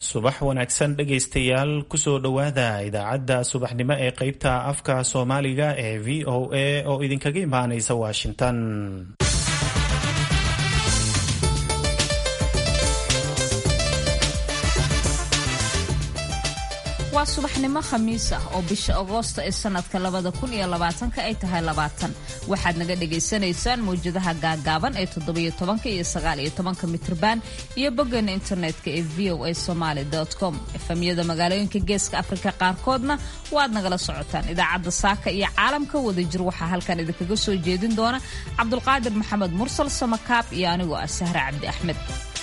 subax wanaagsan dhegaystayaal kusoo dhowaada idaacadda subaxnimo ee qeybta afka soomaaliga ee v o a oo idinkaga imaanaysa washington waa subaxnimo khamiis ah oo bisha agoosta ee sanadka labada kun iyo labaatanka ay tahay labaatan waxaad naga dhagaysanaysaan mawjadaha gaagaaban ee toddobiyo tobanka iyo sagaaliyo tobanka mitrban iyo boggeena internetka ee v o a somaali com efamyada magaalooyinka geeska afrika qaarkoodna waad nagala socotaan idaacadda saaka iyo caalamka wadajir waxaa halkan idinkaga soo jeedin doona cabdulqaadir maxamed mursal samakaab iyo anigoo ah sahre cabdi axmed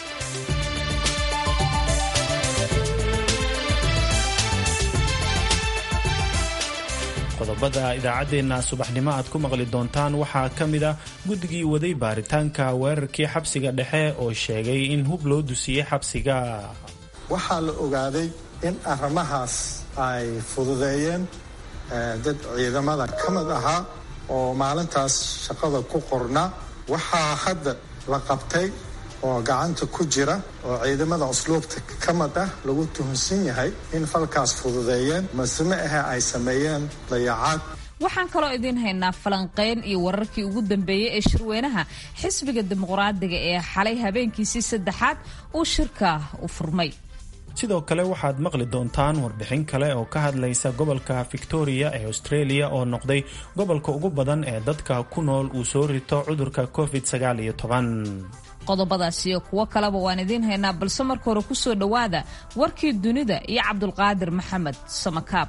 qodobada idaacaddeenna subaxnimo aad ku maqli doontaan waxaa ka mid a guddigii waday baaritaanka weerarkii xabsiga dhexe oo sheegay in hub loo dusiyey xabsiga waxaa la ogaaday in arrimahaas ay fududeeyeen dad ciidamada ka mid ahaa oo maalintaas shaqada ku qorna waxaa hadda la qabtay oo gacanta ku jira oo ciidamada usluubta ka mid ah lagu tuhunsan yahay in falkaas fududeeyeen maseme ahe ay sameeyeen dayacaad waxaan kaloo idiin haynaa falanqeyn iyo wararkii ugu dambeeyey ee shirweynaha xisbiga dimuqraadiga ee xalay habeenkiisii saddexaad uu shirka u furmay sidoo kale waxaad maqli doontaan warbixin kale oo ka hadlaysa gobolka victoria ee australia oo noqday gobolka ugu badan ee dadka ku nool uu soo rito cudurka covid sagaal iyo toban qodobadaas iyo kuwo kaleba waan idiin haynaa balse marka hore kusoo dhowaada warkii dunida iyo cabdulqaadir maxamed samakaab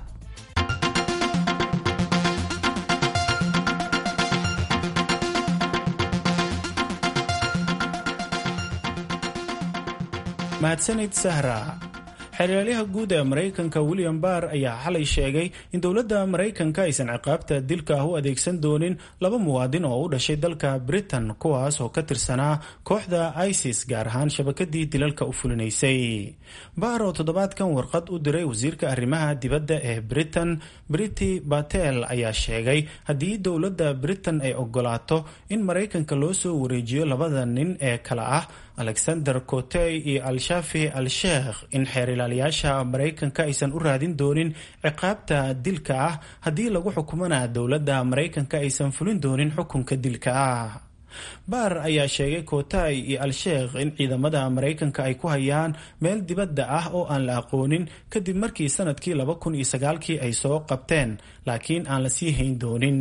mahadsanid sahra xeeryaalaha guud ee maraykanka william barr ayaa xalay sheegay in dowladda maraykanka aysan ciqaabta dilka ah u adeegsan doonin laba muwaadin oo u dhashay dalka britain kuwaas oo ka tirsanaa kooxda isis gaar ahaan shabakadii dilalka u fulinaysay barr oo toddobaadkan warqad u diray wasiirka arrimaha dibadda ee britain briti batel ayaa sheegay haddii dowladda britain ay ogolaato in maraykanka loo soo wareejiyo labada nin ee kale ah alexander cotey iyo al-shafi al-sheekh in xeer ilaaliyaasha maraykanka aysan u raadin doonin ciqaabta dilka ah haddii lagu xukumana dowladda maraykanka aysan fulin doonin xukunka dilka ah baar ayaa sheegay kotay iyo al-sheekh in ciidamada maraykanka ay ku hayaan meel dibadda ah oo aan la aqoonin kadib markii sanadkii laba kun iyo sagaalkii ay soo qabteen laakiin aan la sii hayn doonin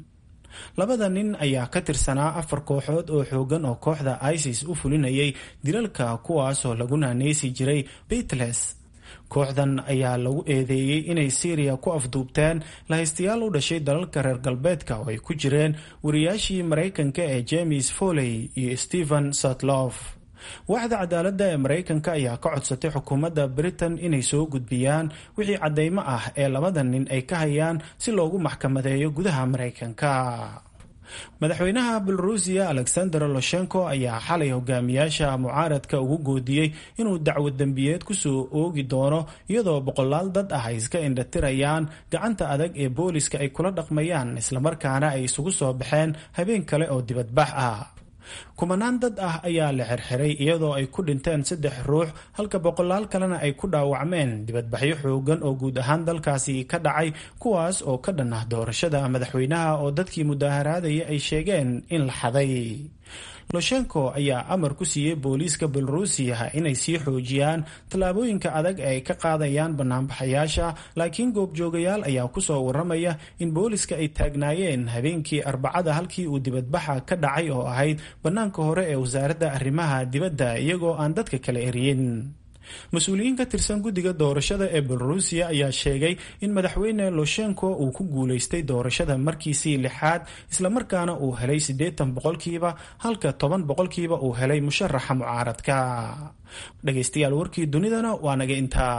labada nin ayaa ka tirsanaa afar kooxood oo xoogan oo kooxda isis u fulinayay dilalka kuwaasoo lagu naaneysi jiray beitles kooxdan ayaa lagu eedeeyey inay syriya ku afduubteen lahaystayaal u dhashay dalalka reer galbeedka oo ay ku jireen wariyaashii maraykanka ee james foley iyo stephen sutlof waaxda cadaaladda ee maraykanka ayaa ka codsatay xukuumadda britain inay soo gudbiyaan wixii caddeymo ah ee labada nin ay ka hayaan si loogu maxkamadeeyo gudaha maraykanka madaxweynaha belorusiya alexander loshenko ayaa xalay hogaamiyaasha mucaaradka ugu goodiyey inuu dacwad dembiyeed kusoo oogi doono iyadoo boqolaal dad ah ay iska indhatirayaan gacanta adag ee booliska ay kula dhaqmayaan islamarkaana ay isugu soo baxeen habeen kale oo dibadbax ah kumanaan dad ah ayaa la xirxiray iyadoo ay ku dhinteen saddex ruux halka boqolaal kalena ay ku dhaawacmeen dibadbaxyo xoogan oo guud ahaan dalkaasi ka dhacay kuwaas oo ka dhan ah doorashada madaxweynaha oo dadkii mudaaharaadaya ay sheegeen in la xaday loshenko ayaa amar ku siiyey booliiska belorusiya inay sii xoojiyaan tallaabooyinka adag ee ay ka qaadayaan banaanbaxayaasha laakiin goobjoogayaal ayaa kusoo waramaya in booliska ay taagnaayeen habeenkii arbacada halkii uu dibadbaxa ka dhacay oo ahayd bannaanka hore ee wasaaradda arrimaha dibadda iyagoo aan dadka kala eriyin mas-uuliyiin ka tirsan guddiga doorashada ee belorusiya ayaa sheegay in madaxweyne loshenko uu ku guulaystay doorashada markiisii lixaad islamarkaana uu helay siddeetan boqolkiiba halka toban boqolkiiba uu helay musharaxa mucaaradka dhegaystayaal warkii dunidana waa naga intaa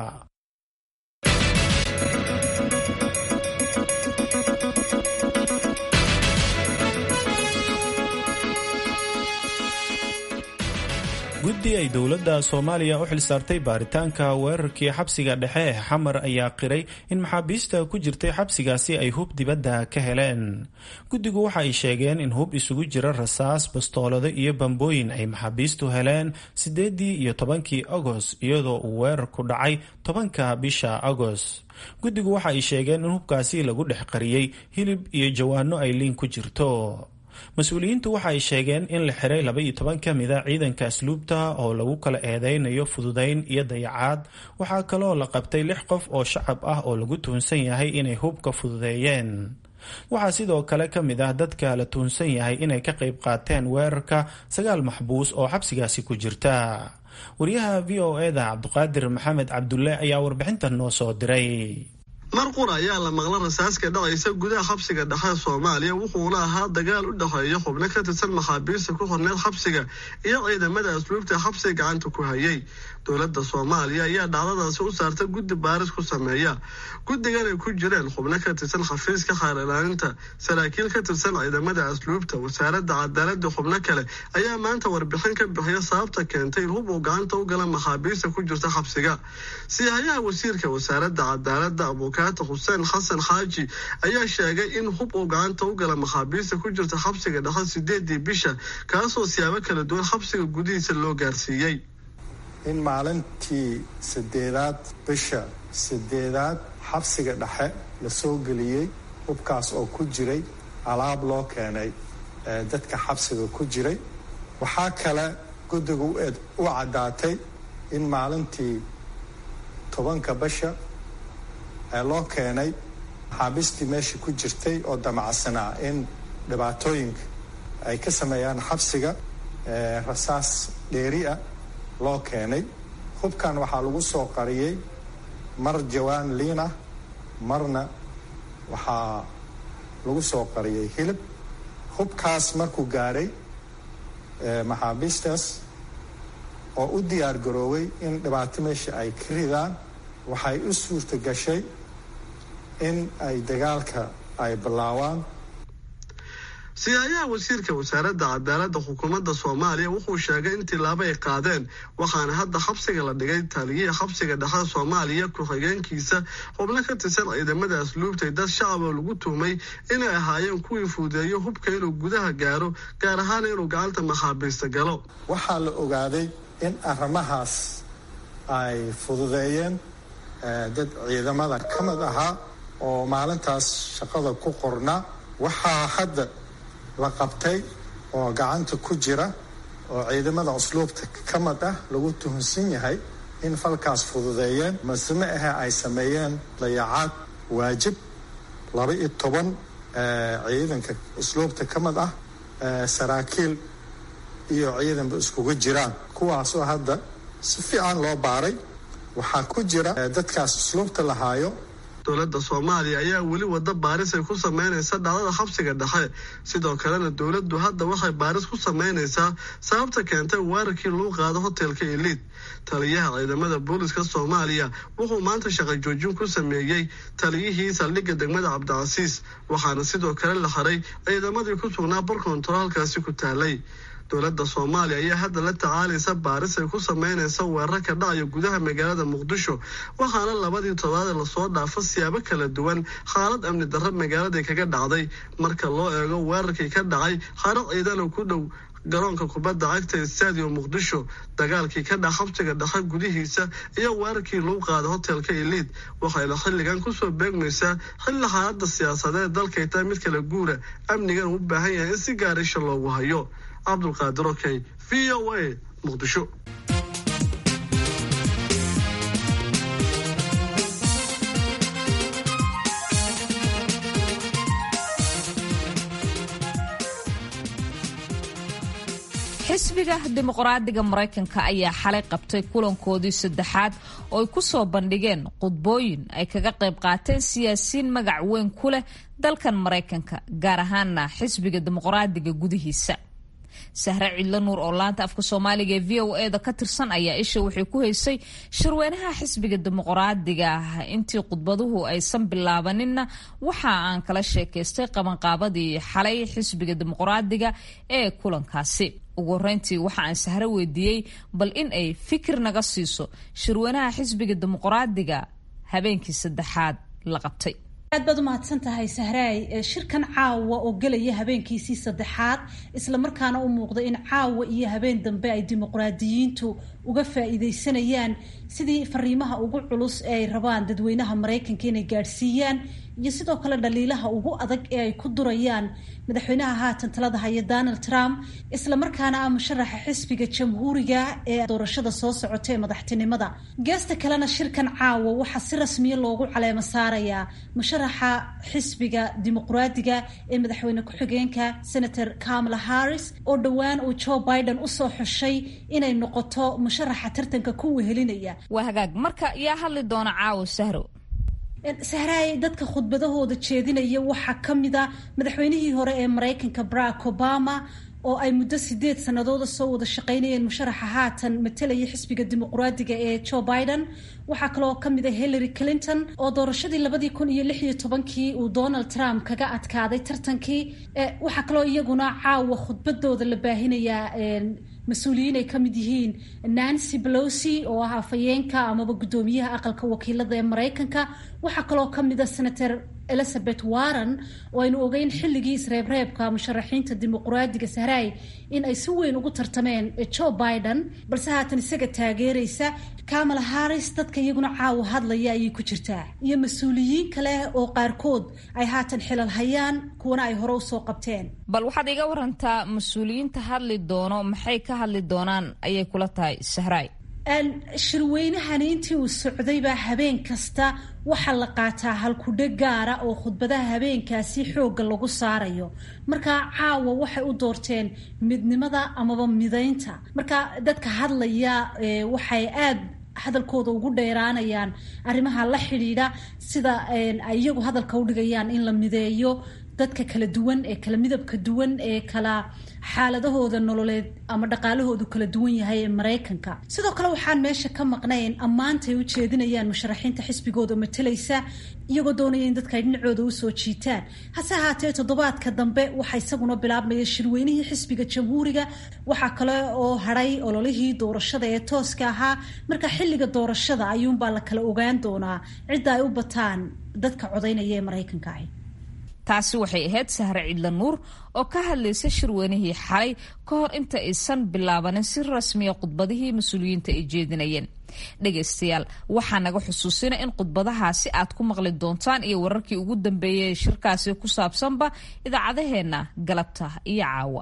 guddi ay dowladda soomaaliya u xilsaartay baaritaanka weerarkii xabsiga dhexe ee xamar ayaa qiray in maxaabiista ku jirtay xabsigaasi ay hub dibadda ka heleen guddigu waxa ay sheegeen in hub isugu jira rasaas bastoolado iyo bambooyin ay maxaabiistu heleen siddeedii iyo tobankii agost iyadoo uu weerarku dhacay tobanka bisha agost guddigu waxa ay sheegeen in hubkaasi lagu dhex qariyey hilib iyo jawaano ay liin ku jirto mas-uuliyiintu waxa ay sheegeen in la xiray laba iyo toban ka mida ciidanka asluubta oo lagu kala eedeynayo fududayn iyo dayacaad waxaa kaloo la qabtay lix qof oo shacab ah oo lagu tuhunsan yahay inay hubka fududeeyeen waxaa sidoo kale ka mid ah dadka la tuhunsan yahay inay ka qayb qaateen weerarka sagaal maxbuus oo xabsigaasi ku jirta wariyaha v o eda cabduqaadir maxamed cabdulle ayaa warbixintan noo soo diray mar qura ayaa la maqla rasaaska dhacaysa gudaha xabsiga dhexe soomaaliya wuxuuna ahaa dagaal u dhexeeya xubno ka tirsan maxaabiista ku horneed xabsiga iyo ciidamada asluubta xabsiga gacanta ku hayay dowladda soomaaliya ayaa dhacdadaasi u saarta guddi baaris ku sameeya guddigan ay ku jireen xubno ka tirsan xafiiska xaar ilaalinta saraakiil ka tirsan ciidamada asluubta wasaaradda cadaaladda xubno kale ayaa maanta warbixin ka bixiya sababta keentay in hub uu gacanta u gala maxaabiista ku jirta xabsiga siyahayaha wasiirka wasaaradda cadaaladda abukaata xuseen xasan xaaji ayaa sheegay in hub uu gacanta u gala maxaabiista ku jirta xabsiga dhexe sideedii bisha kaasoo siyaabo kala duwan xabsiga gudihiisa loo gaarsiiyey in maalintii sideedaad bisha sideedaad xabsiga dhexe la soo geliyey hubkaas oo ku jiray alaab loo keenay dadka xabsiga ku jiray waxaa kale guddigu u caddaatay in maalintii tobanka bisha ee loo keenay maxaabiistii meesha ku jirtay oo damacsanaa in dhibaatooyinka ay ka sameeyaan xabsiga rasaas dheeri ah loo keenay hubkan waxaa lagu soo qariyey mar jawaan liin ah marna waxaa lagu soo qariyey hilib hubkaas markuu gaadhay maxaabiistaas oo u diyaar garooway in dhibaato meesha ay ka ridaan waxay u suurta gashay in ay dagaalka ay bilaawaan siyahayaha wasiirka wasaaradda cadaaladda xukuumadda soomaaliya wuxuu sheegay in tilaabo ay qaadeen waxaana hadda xabsiga la dhigay taaliyihii xabsiga dhexe soomaaliya ku-xigeenkiisa xubno ka tirsan ciidamada asluubtay dad shacab oo lagu tuhmay inay ahaayeen kuwii fuudeeyo hubka inuu gudaha gaaro gaar ahaan inuu gacanta maxaabiista galo waxaa la ogaaday in arrimahaas ay fududeeyeen dad ciidamada ka mid ahaa oo maalintaas shaqada ku qornaa waxaa hadda la qabtay oo gacanta ku jira oo ciidamada usluubta ka mid ah lagu tuhunsan yahay in falkaas fududeeyeen maseme ahe ay sameeyeen dayacaad waajib laba iyo toban ciidanka usluubta ka mid ah saraakiil iyo ciidanba iskugu jiraan kuwaasoo hadda si fiican loo baaray waxaa ku jira dadkaas usluubta lahaayo dowladda soomaaliya ayaa weli wada baaris ay ku sameynaysa dhacdada xabsiga dhexe sidoo kalena dowladdu hadda waxay baaris ku sameynaysaa sababta keentay weerarkii lagu qaado hotelka eliid taliyaha ciidamada booliska soomaaliya wuxuu maanta shaqo joojin ku sameeyey taliyihii saldhigga degmada cabdicasiis waxaana sidoo kale la xiray ciidamadii ku sugnaa barkontor halkaasi ku taalay dowladda soomaaliya ayaa hadda la tacaalaysa baaris ay ku sameynaysa weerar ka dhacaya gudaha magaalada muqdisho waxaana labadii toddobaad lasoo dhaafo siyaabo kala duwan xaalad amni darro magaaladai kaga dhacday marka loo eego weerarkii ka dhacay xarad ciidana ku dhow garoonka kubadda cagta ee stadium muqdisho dagaalkii ka dhac xabsiga dhexe gudihiisa iyo weerarkii lagu qaada hotelka eliid waxayna xilligan kusoo beegmaysaa xilli xaaladda siyaasadeed dalkay tahay mid kala guura amnigan u baahan yahay in si gaarisha loogu hayo cabdulqaadir okey v o a muqdisho xisbiga dimuqraadiga maraykanka ayaa xalay qabtay kulankoodii saddexaad oo ay ku soo bandhigeen khudbooyin ay kaga qayb qaateen siyaasiyiin magac weyn ku leh dalkan maraykanka gaar ahaana xisbiga dimuqraadiga gudihiisa sahre cidlo nuur oo laanta afka soomaaliga ee v o e da ka tirsan ayaa isha waxay ku haysay shirweynaha xisbiga dimuqraadiga ah intii khudbaduhu aysan bilaabaninna waxa aan kala sheekaystay qabanqaabadii xalay xisbiga dimuqraadiga ee kulankaasi ugu horeyntii waxa aan sahre weydiiyey bal in ay fikir naga siiso shirweynaha xisbiga dimuqraadiga habeenkii saddexaad la qabtay aad baad u mahadsan tahay sahraay shirkan caawa oo gelaya habeenkiisii saddexaad islamarkaana u muuqda in caawa iyo habeen dambe ay dimuqraadiyiintu uga faa-iideysanayaan sidii fariimaha ugu culus ee ay rabaan dadweynaha maraykanka inay gaadhsiiyaan iyo sidoo kale dhaliilaha ugu adag ee ay ku durayaan madaxweynaha haatan talada haya donald trump islamarkaana ah musharaxa xisbiga jamhuuriga ee doorashada soo socota ee madaxtinimada geesta kalena shirkan caawa waxaa si rasmiya loogu caleemo saarayaa musharaxa xisbiga dimuqraadiga ee madaxweyne ku-xigeenka senator kamala harris oo dhowaan uu joe biden usoo xushay inay noqoto musharaxa tartanka ku wehelinaya waa hagaag marka yaa hadli doona caawa sahro sahraay dadka khudbadahooda jeedinaya waxaa ka mid a madaxweynihii hore ee maraykanka barack obama oo ay muddo sideed sanadooda soo wada shaqaynayeen musharaxa haatan matalaya xisbiga dimuqraadiga ee joe biden waxaa kaloo kamid a hillary clinton oo doorashadii labadii kun iyo lix iyo tobankii uu donald trump kaga adkaaday tartankii waxaa kaloo iyaguna caawa khudbadooda la baahinayaa mas-uuliyiin ay ka mid yihiin nancy pelosi oo ah afhayeenka amaba guddoomiyaha aqalka wakiilada ee maraykanka waxaa kaloo ka mid a senator elizabeth warren oo aynu ogeyn xilligii isreebreebka musharaxiinta dimuqraadiga sahraay in ay si weyn ugu tartameen joe biden balse haatan isaga taageeraysa kamala harris dadka iyaguna caawa hadlaya ayay ku jirtaa iyo mas-uuliyiin kale oo qaarkood ay haatan xilal hayaan kuwana ay hore usoo qabteen bal waxaad iga warantaa mas-uuliyiinta hadli doono maxay ka hadli doonaan ayay kula tahay sahraay shirweynahani intii uu socdaybaa habeen kasta waxaa la qaataa halkudhe gaara oo khudbadaha habeenkaasi xoogga lagu saarayo marka caawa waxay u doorteen midnimada amaba midaynta marka dadka hadlaya waxay aad hadalkooda ugu dheeraanayaan arrimaha la xidhiidha sida ay iyagu hadalka u dhigayaan in la mideeyo dadka kala duwan ee kala midabka duwan ee kala xaaladahooda nololeed ama dhaqaalahoodu kala duwan yahay ee maraykanka sidoo kale waxaan meesha ka maqnayn ammaantay u jeedinayaan musharaxiinta xisbigooda matalaysa iyagoo doonaya in dadka ay dhinacooda usoo jiitaan hase ahaatee toddobaadka dambe waxaa isaguna bilaabmaya shirweynihii xisbiga jamhuuriga waxaa kale oo hadhay ololihii doorashada ee tooska ahaa marka xilliga doorashada ayuunbaa la kala ogaan doonaa cidda ay u bataan dadka codaynaya ee maraykanka ahi taasi waxay ahayd sahre cidla nuur oo ka hadlaysa shirweynihii xalay ka hor inta aysan bilaabanin si rasmiya khudbadihii mas-uuliyiinta ay jeedinayeen dhegaystayaal waxaa naga xusuusina in khudbadahaasi aad ku maqli doontaan iyo wararkii ugu dambeeyay ee shirkaasi ku saabsanba idaacadaheenna galabta iyo caawa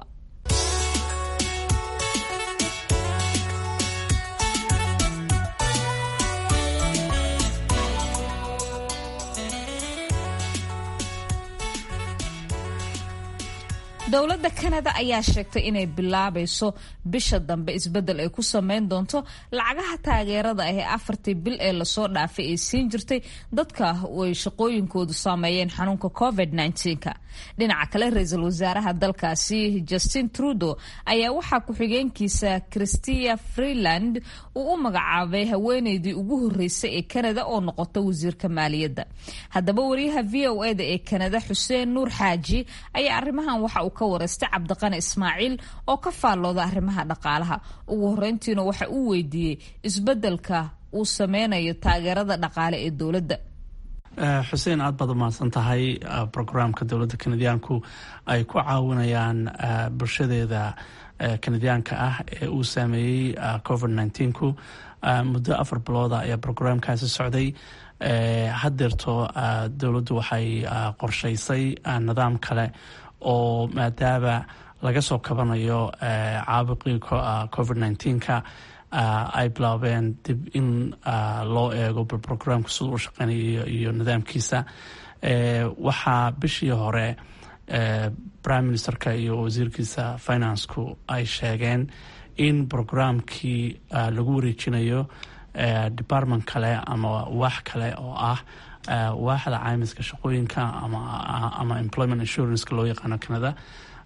dowladda kanada ayaa sheegtay inay bilaabayso bisha dambe isbeddel ay ku sameyn doonto lacagaha taageerada ah ee afartii bil ee lasoo dhaafay ay siin jirtay dadka ay shaqooyinkoodu saameeyeen xanuunka covid -19ka dhinaca kale ra-iisul wasaaraha dalkaasi justin trudeau ayaa waxaa ku-xigeenkiisa christia freeland uu u magacaabay haweeneydii ugu horeysay ee kanada oo noqota wasiirka maaliyadda haddaba wariyaha v o e da ee kanada xuseen nuur xaaji ayaa arrimahan waxa uu ka wareystay cabdiqani ismaaciil oo ka faallooda arrimaha dhaqaalaha ugu horeyntiina waxa uu weydiiyey isbeddelka uu sameynayo taageerada dhaqaale ee dowladda xuseen aad baad umahadsan tahay brograamka dowladda kanadiyaanku ay ku caawinayaan bulshadeeda kanadiyaanka ah ee uu saameeyey covid nneteen-ku muddo afar bilooda ayaa brograamkaasi socday haddeerto dowladdu waxay qorshaysay nidaam kale oo maadaama laga soo kabanayo caabuqii covid nneteen-ka ay bilaabeen dib in loo eego brograamka siduu u shaqeynayo iyo nidaamkiisa waxaa bishii hore prime ministerka iyo wasiirkiisa financeku ay sheegeen in brograamkii lagu wareejinayo department kale ama wax kale oo ah waaxda caymiska shaqooyinka ama employment insuranska loo yaqaano canada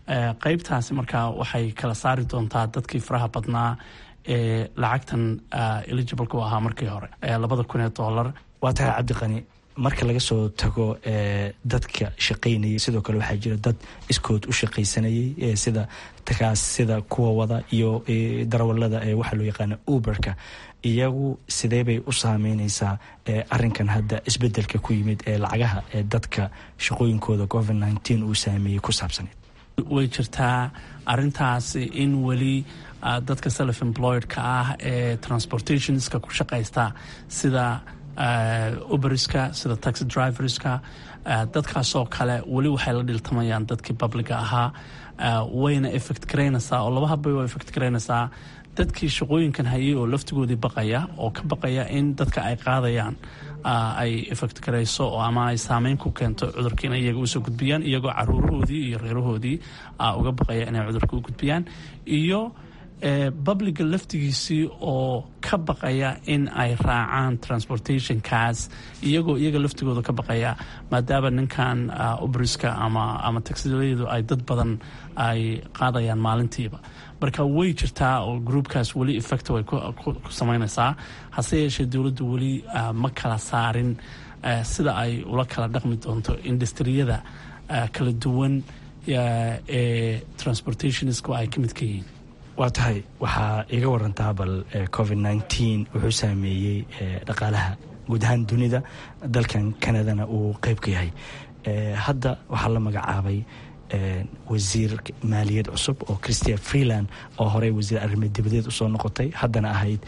qeybtaasi markaa waxay kala saari doontaa dadkii faraha badnaa ee lacagtan eligibleka u ahaa markii hore labada kun ee dollar waa tahay cabdiqani marka laga soo tago dadka shaqaynayay sidoo kale waxaa jira dad iskood u shaqaysanayay sida takaas sida kuwa wada iyo darawalada ee waxaa loo yaqaana uberka iyagu sidee bay u saameyneysaa arinkan hadda isbedelka ku yimid ee lacagaha ee dadka shaqooyinkooda covid nteen uu saameeyey ku saabsaneed way jirtaa arintaasi in weli dadka self employedka ah ee transportationska ku shaqaysta sida uberiska sida taxi driverska dadkaasoo kale weli waxay la dhiltamayaan dadkii publiga ahaa wayna effect garaynaysaa oo laba habbay waa effect garaynaysaa dadkii shaqooyinkan hayay oo laftigoodii baqaya oo ka baqaya in dadka ay qaadayaan ay effect garayso oo ama ay saameyn ku keento cudurka inay iyaga usoo gudbiyaan iyagoo caruurahoodii iyo reerahoodii uga baqaya inay cudurka u gudbiyaan iyo publiga laftigiisii oo ka baqaya in ay raacaan transportationkaas iyagoo iyaga laftigooda ka baqaya maadaama ninkan ubriska ama ama taxiyadu ay dad badan ay qaadayaan maalintiiba marka way jirtaa oo groupkaas weli effect way ku samaynaysaa hase yeeshee dowladdu weli ma kala saarin sida ay ula kala dhaqmi doonto industriyada kala duwan ee transportationisku ay ka midka yihiin waa tahay waxaa iga warantaa bal covid nteen wuxuu saameeyey dhaqaalaha guud ahaan dunida dalkan canadana uu qeyb ka yahay hadda waxaa la magacaabay wasiir maaliyad cusub oo christia freeland oo horey wasiir arrimo dibadeed usoo noqotay haddana ahayd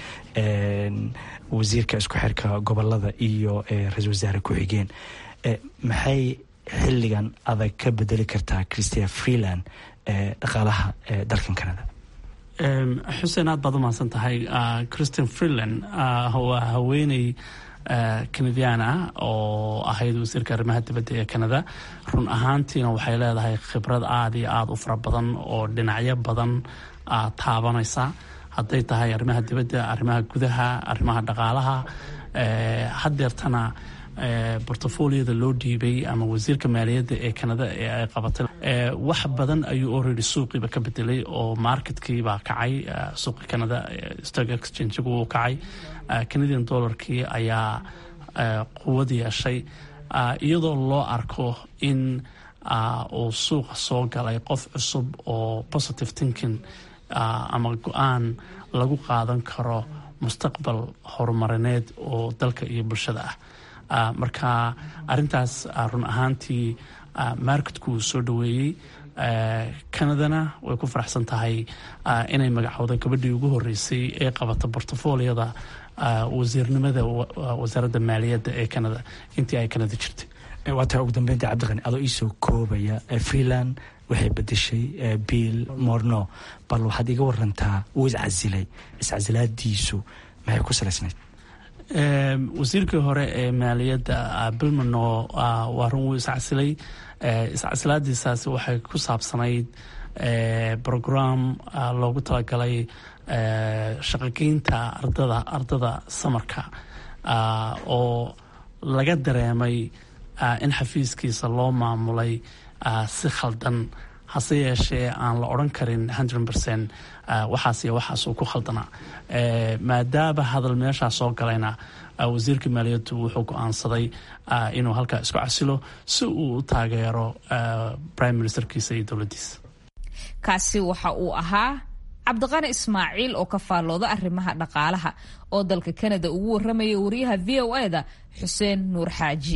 wasiirka isku xirka gobolada iyo ra-isul wasaare ku-xigeen maxay xilligan adag ka bedeli kartaa christia freeland dhaqaalaha dalkan canada xuseen aad baad u mahadsan tahay christian freeland waa haweeney kanadian ah oo ahayd wasiirka arrimaha dibadda ee canada run ahaantiina waxay leedahay khibrad aada iyo aada u fara badan oo dhinacyo badan taabanaysa hadday tahay arrimaha dibadda arrimaha gudaha arrimaha dhaqaalaha hadeertana bortofoliyada loo dhiibay ama wasiirka maaliyadda ee canada ee ay qabatay wax badan ayuu already suuqiiba ka bedelay oo marketkiibaa kacay suuqi canada stock exchangigu uu kacay canadian dollarkii ayaa quwad yeeshay iyadoo loo arko in uu suuqa soo galay qof cusub oo positive thinking ama go-aan lagu qaadan karo mustaqbal horumarineed oo dalka iyo bulshada ah marka arintaas run ahaantii marketku soo dhaweeyey canadana way ku faraxsan tahay inay magacowda gabadhii ugu horeysay ee qabata bortofoliyada wasiirnimada wasaaradda maaliyadda ee canada intii ay canada jirtay waa tahay ugu dambeynta cabdiqani adoo iisoo koobaya freeland waxay bedeshay bill morno bal waxaad iga warantaa uu iscasilay iscasilaadiisu maxay ku salaysnayd wasiirkii hore ee maaliyadda bilmano waa run wuu iscasilay iscasilaadiisaasi waxay ku saabsanayd brogram loogu talagalay shaqogeynta ardada ardada samarka oo laga dareemay in xafiiskiisa loo maamulay si khaldan hase yeeshee aan la odran karin hundred percent waxaas iyo waxaasuu ku khaldanaa maadaama hadal meeshaa soo galayna wasiirka maaliyaddu wuxuu go-aansaday inuu halkaa isku casilo si uu u taageero prime ministerkiisa iyo dowladdiisa kaasi waxa uu ahaa cabdiqani ismaaciil oo ka faallooda arrimaha dhaqaalaha oo dalka kanada ugu warramaya wariyaha v o e da xuseen nuur xaaji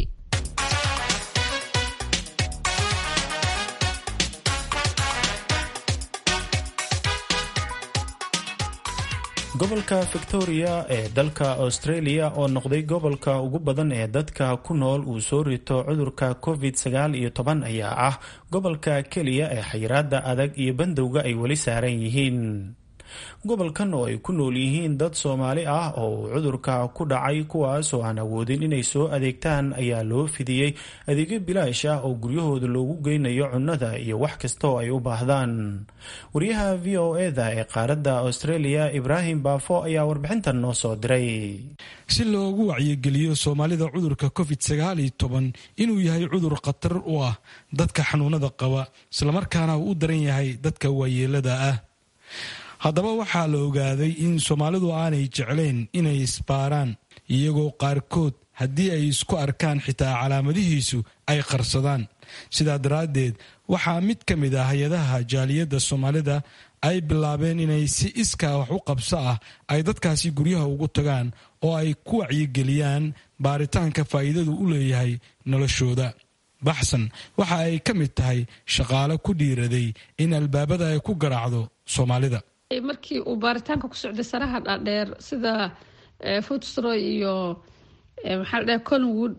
gobolka victoria ee dalka australia oo noqday gobolka ugu badan ee dadka ku nool uu soo rito cudurka covid sagaal iyo toban ayaa ah gobolka keliya ee xayiraada adag iyo bandowga ay weli saaran yihiin gobolkan oo ay ku nool yihiin dad soomaali ah oo uu cudurka ku dhacay kuwaas oo aan awoodin inay soo adeegtaan ayaa loo fidiyey adeegyo bilaash ah oo guryahooda loogu geynayo cunnada iyo wax kasta oo ay u baahdaan wariyaha v o eda ee qaaradda australia ibraahim baafo ayaa warbixintan noo soo diray si loogu wacyigeliyo soomaalida cudurka covid sagaal iyo toban inuu yahay cudur khatar u ah dadka xanuunada qaba islamarkaana uu u daran yahay dadka waayeelada ah haddaba waxaa la ogaaday in soomaalidu aanay jeclayn inay isbaaraan iyagoo qaarkood haddii ay isku arkaan xitaa calaamadihiisu ay qarsadaan sidaa daraaddeed waxaa mid ka mid ah hay-adaha jaaliyadda soomaalida ay bilaabeen inay si iskaa wax u qabso ah ay dadkaasi guryaha ugu tagaan oo ay ku wacyigeliyaan baaritaanka faa'iidadu u leeyahay noloshooda baxsan waxa ay ka mid tahay shaqaale ku dhiiraday in albaabada ay ku garaacdo soomaalida markii uu baaritaanka ku socday saraha dhaadheer sida footstroy iyo maxaa la dhahay collinwood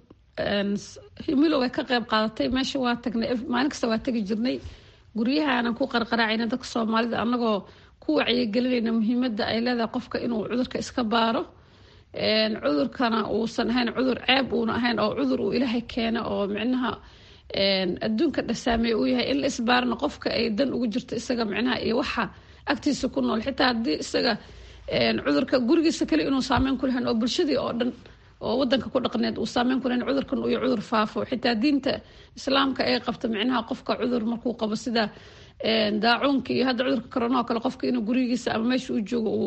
himilow ay ka qayb qaadatay meesha waa tagnay maalin kasta waa tegi jirnay guryahaanan ku qarqaraacayna dadka soomaalida annagoo ku wacyigelinayna muhiimada ay leedahay qofka inuu cudurka iska baaro cudurkana uusan ahayn cudur ceeb uuna ahayn oo cudur uu ilaahay keena oo micnaha adduunka dhasaameey uu yahay in la isbaarana qofka ay dan ugu jirto isaga micnaha iyo waxa agtiisa ku nool xitaa haddii isaga cudurka gurigiisa kale inuu saameyn ku lahayn oo bulshadii oo dhan oo wadanka ku dhaqneed uu saameyn ku lahayn cudurkan iyo cudur faafo xitaa diinta islaamka ay qabta micnaha qofka cudur markuu qabo sida daacuunka iyo hadda cudurka corona oo kale qofka inuu gurigiisa ama meesha uu joogo uu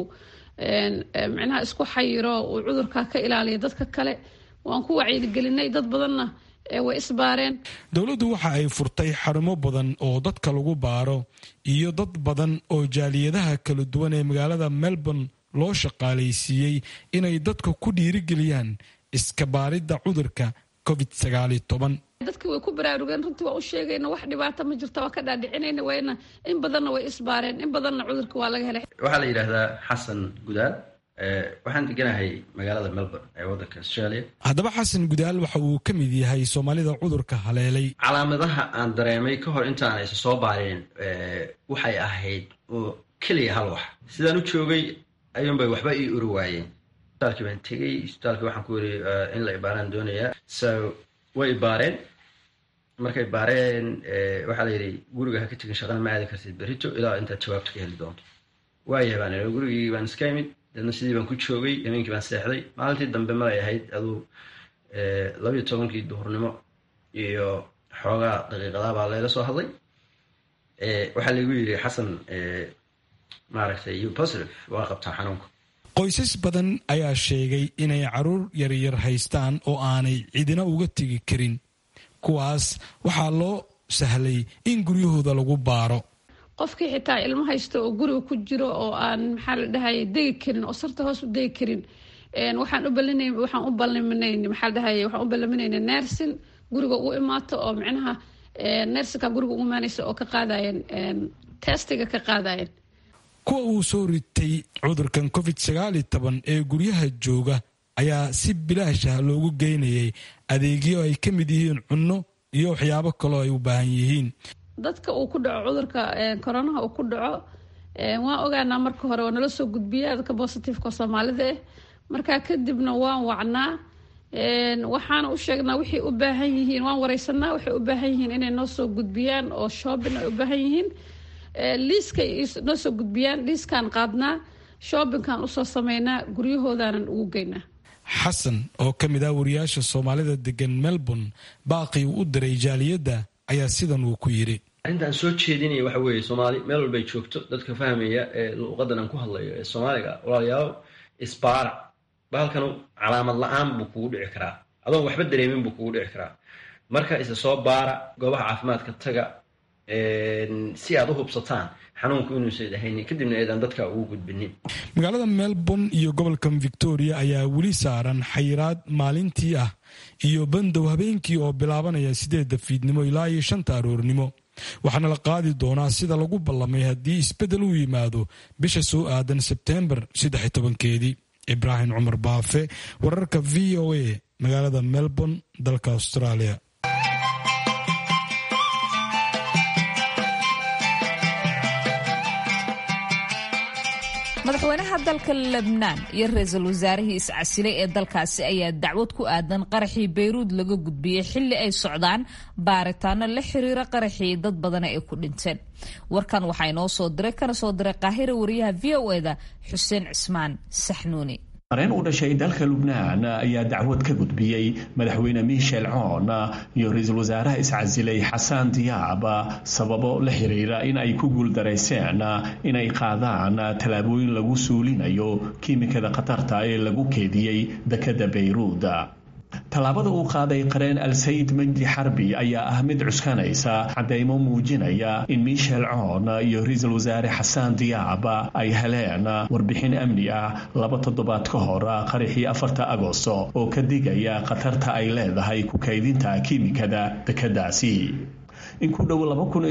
micnaha isku xayiro uu cudurka ka ilaaliyo dadka kale waan ku wacyigelinay dad badanna way isbaareen dowladdu waxa ay furtay xarumo badan oo dadka lagu baaro iyo dad badan oo jaaliyadaha kala duwan ee magaalada melbourne loo shaqaalaysiiyey inay dadka ku dhiirigeliyaan iska baaridda cudurka covid sagaaliyo toban dadkii way ku baraarugeen runtii waa u sheegayna wax dhibaata ma jirta waa ka dhaadhicinayna wayna in badanna way isbaareen in badanna cudurka waa laga helay waxaa la yidhaahdaa xasan gudaal waxaan deganahay magaalada melbourne ee waddanka australia haddaba xasan gudaal waxa uu ka mid yahay soomaalida cudurka haleelay calaamadaha aan dareemay ka hor intaan isa soo baareen waxay ahayd oo keliya hal wax sidaan u joogay ayuunbay waxba ii uri waayeen isbitaalkii baan tegey isbitaalkii waxaan ku yiri in la ibaaraan doonayaa so way ibaareen markay baareen waxaa la yidhi guriga ha ka tegin shaqana ma aadi kartid berrito ilaa intaad jawaabta ka heli doonto waayahay baan ii gurigii baan iska imid deedna sidii baan ku joogay habeenkii baan seexday maalintii dambe malay ahayd aduu labayo tobankii duhurnimo iyo xoogaa daqiiqadaa baa layla soo hadlay waxaa laygu yidhi xasan maaragtay u positive waa qabtaa xanuunka qoysas badan ayaa sheegay inay caruur yaryar haystaan oo aanay cidina uga tegi karin kuwaas waxaa loo sahlay in guryahooda lagu baaro qofkii xitaa ilmo haysta oo guriga ku jiro oo aan maxaa la dhahay degi karin oo sarta hoos u degi karin waxaan u balina waxaan u balminayn maxaa la dhahay waxaan u ballaminayna nersin guriga ugu imaato oo micnaha nersinka guriga ugu imaanaysa oo ka qaadayen testiga ka qaadayen kuwa uu soo ritay cudurkan covid sagaaliyo toban ee guryaha jooga ayaa si bilaash ah loogu geynayay adeegyo ay ka mid yihiin cunno iyo waxyaabo kaloo ay u baahan yihiin dadka uu ku dhaco cudurka koronaha uu ku dhaco waan ogaanaa marka hore waa nala soo gudbiya dadka bositifeka soomaalida ah markaa kadibna waan wacnaa waxaana u sheegnaa waxay u baahan yihiin waan wareysanaa waxay u baahan yihiin inay noo soo gudbiyaan oo shoobin ay u baahan yihiin liiskay noo soo gudbiyaan liiskaan qaadnaa shoobinkaan usoo sameynaa guryahoodanan ugu geynaa xasan oo ka mid ah wariyaasha soomaalida degan melbourne baaqii uu u diray jaaliyadda ayaa sidan uu ku yidhi arrintaan soo jeedinaya waxa weeye soomaali meel walbay joogto dadka fahmaya ee luuqadan aan ku hadlayo ee soomaaliga walaalayaal isbaara bahalkanu calaamad la-aan buu kugu dhici karaa adoon waxba dareemin buu kugu dhici karaa marka isa soo baara goobaha caafimaadka taga si aad u hubsataan xanuunku inuusan ahaynin kadibna eedaan dadka ugu gudbinin magaalada melbourne iyo gobolka victoria ayaa weli saaran xayiraad maalintii ah iyo bandow habeenkii oo bilaabanaya sideedda fiidnimo ilaa iyo shanta aroornimo waxaana la qaadi doonaa sida lagu ballamay haddii isbeddel u yimaado bisha soo aadan sebteembar saddex tobankeedii ibraahim cumar baafe wararka v o a magaalada melbourne dalka australia madaxweynaha dalka lebnaan iyo ra-iisul wasaarihii iscasilay ee dalkaasi ayaa dacwad ku aadan qaraxii bayruud laga gudbiyey xilli ay socdaan baaritaano la xiriira qaraxii dad badana ay ku dhinteen warkan waxaa inoo soo diray kana soo diray qaahira wariyaha v o eda xuseen cismaan saxnuuni qareen u dhashay dalka lubnaan ayaa dacwad ka gudbiyey madaxweyne michel coon iyo ra-iisul wasaaraha iscasilay xasaan diyaab sababo la xiriira in ay ku guuldarayseen inay qaadaan tallaabooyin lagu suulinayo kiimikada khatarta ee lagu keediyey dekadda bayruud tallaabada uu qaaday qareen al-sayid majdi xarbi ayaa ah mid cuskanaysa caddeymo muujinaya in michel coon iyo ra-iisul wasaare xasaan diyaab ay heleen warbixin amni ah laba toddobaad ka hor qaraxii afarta agosto oo ka digaya khatarta ay leedahay ku kaydinta kiimikada dekeddaasi in ku dhow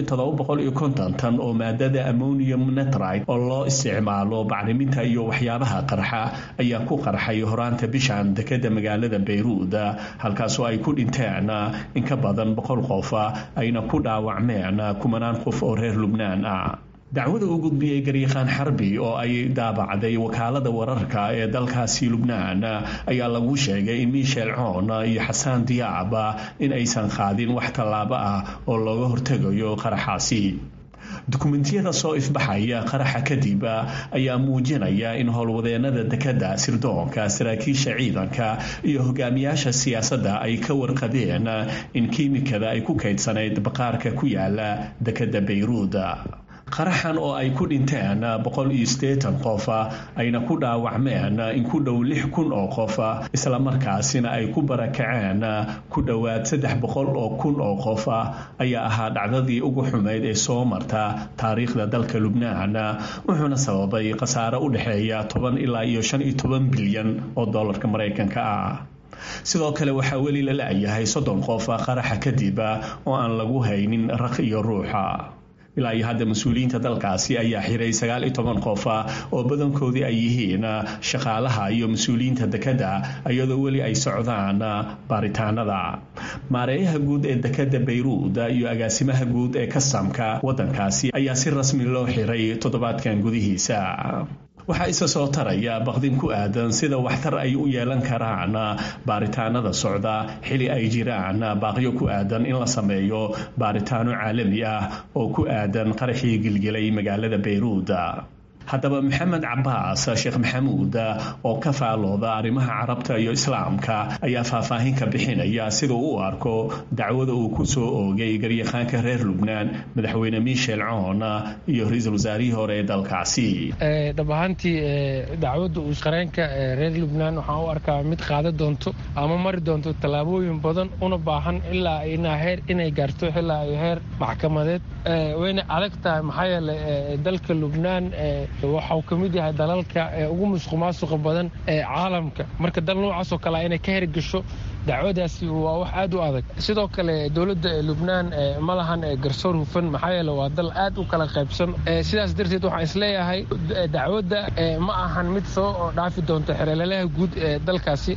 tan oo maadada ammonium netride oo loo isticmaalo bacriminta iyo waxyaabaha qarxa ayaa ku qarxay horaanta bishan dekeda magaalada bayruud halkaasoo ay ku dhinteen in ka badan boqol qof ayna ku dhaawacmeen kumanaan qof oo reer lubnaan ah dacwada uu gudbiyey garyaqaan xarbi oo ay daabacday wakaalada wararka ee dalkaasi lubnaan ayaa lagu sheegay in michel coon iyo xasaan diyaab in aysan qaadin wax tallaabo ah oo looga hortegayo qaraxaasi dukumentiyada soo ifbaxaya qaraxa kadib ayaa muujinaya in howlwadeenada dekadda sirdoonka saraakiisha ciidanka iyo hogaamiyaasha siyaasadda ay ka warqabeen in kiimikada ay ku kaydsanayd baqaarka ku yaala dekadda bayruud qaraxan oo ay ku dhinteen boqol iyo siddeetan qof ayna ku dhaawacmeen in ku dhow lix kun oo qof islamarkaasina ay ku barakaceen ku dhowaad saddex boqol oo kun oo qof ayaa ahaa dhacdadii ugu xumayd ee soo marta taariikhda dalka lubnaan wuxuuna sababay khasaare u dhexeeya toban ilaa iyo shan iyo toban bilyan oo dollarka maraykanka ah sidoo kale waxaa weli la la-yahay soddon qof qaraxa kadib oo aan lagu haynin raq iyo ruuxa ilaa iyo hadda mas-uuliyiinta dalkaasi ayaa xiray sagaal iyo toban qof oo badankoodii ay yihiin shaqaalaha iyo mas-uuliyiinta dekadda iyadoo weli ay socdaan baaritaanada maareeyaha guud ee dekadda bayruud iyo agaasimaha guud ee kasamka waddankaasi ayaa si rasmi loo xiray toddobaadkan gudihiisa waxaa isa soo taraya baqdin ku aadan sida waxtar ay u yeelan karaan baaritaanada socda xili ay jiraan baaqyo ku aadan in la sameeyo baaritaano caalami ah oo ku aadan qaraxii gilgilay magaalada bayruud haddaba maxamed cabaas sheekh maxamuud oo ka faalooda arrimaha carabta iyo islaamka ayaa faahfaahin ka bixinaya sida u arko dacwada uu ku soo oogay garyaqaanka reer lubnaan madaxweyne michel coon iyo ra-iisul wasaarihii hore ee dalkaasi dhab ahaantii dacwadda uu qareenka reer lubnaan waxaan u arkaa mid qaada doonto ama mari doonto tallaabooyin badan una baahan ilaa inaa heer inay gaarto ilaa iyo heer maxkamadeed wayna adag tahay maxaa yeelay dalka lubnaan waxau ka mid yahay dalalka ugu musuq maasuqa badan ee caalamka marka dal noocaasoo kale inay ka hergesho dacwadaasi waa wax aad u adag sidoo kale dowladda lubnaan ma lahan garsoor hufan maxaa yeele waa dal aad u kala qaybsan sidaas darteed waxaan isleeyahay dacwadda ma ahan mid soo dhaafi doonta xereelalaha guud ee dalkaasi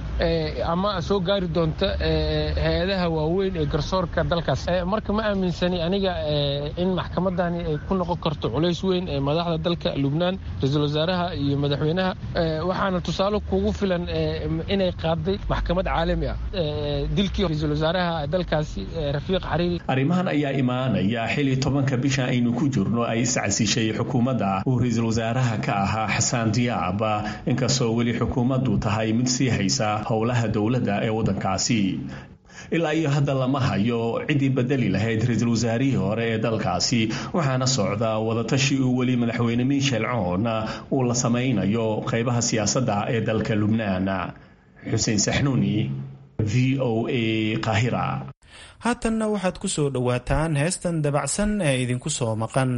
ama soo gaari doonta hay-adaha waaweyn ee garsoorka dalkaas marka ma aaminsani aniga in maxkamadani ay ku noqon karto culays weyn ee madaxda dalka lubnaan ra-iisul wasaaraha iyo madaxweynaha waxaana tusaale kugu filan inay qaaday maxkamad caalami ah dilkii ra-iisul wasaaraha dalkaasi rafiiq xariiri arrimahan ayaa imaanaya xili tobanka bisha aynu ku jirno ay iscasishay xukuumadda uu ra-iisul wasaaraha ka ahaa xasaan diyaab inkastoo weli xukuumaddu tahay mid sii haysa howlaha dowladda ee waddankaasi ilaa iyo hadda lama hayo ciddii bedeli lahayd ra-iisul wasaarihii hore ee dalkaasi waxaana socda wadatashi uu weli madaxweyne michel coon uu la samaynayo qaybaha siyaasadda ee dalka lubnaan xuseen saxnuuni v o a qahira haatanna waxaad ku soo dhowaataan heestan dabacsan ee idinku soo maqan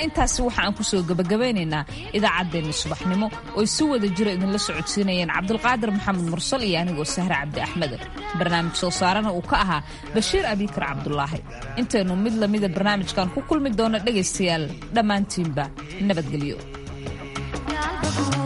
intaasi waxa aan kusoo gabagabeynaynaa idaacaddeenna subaxnimo ooy si wada jiro idinla socodsiinayeen cabdulqaadir maxamed mursal iyo anigoo sahre cabdi axmed barnaamij soo saarana uu ka ahaa bashiir abiikar cabdulaahi intaynu mid lamida barnaamijkan ku kulmi doono dhegaystayaal dhammaantiinba nabadgelyo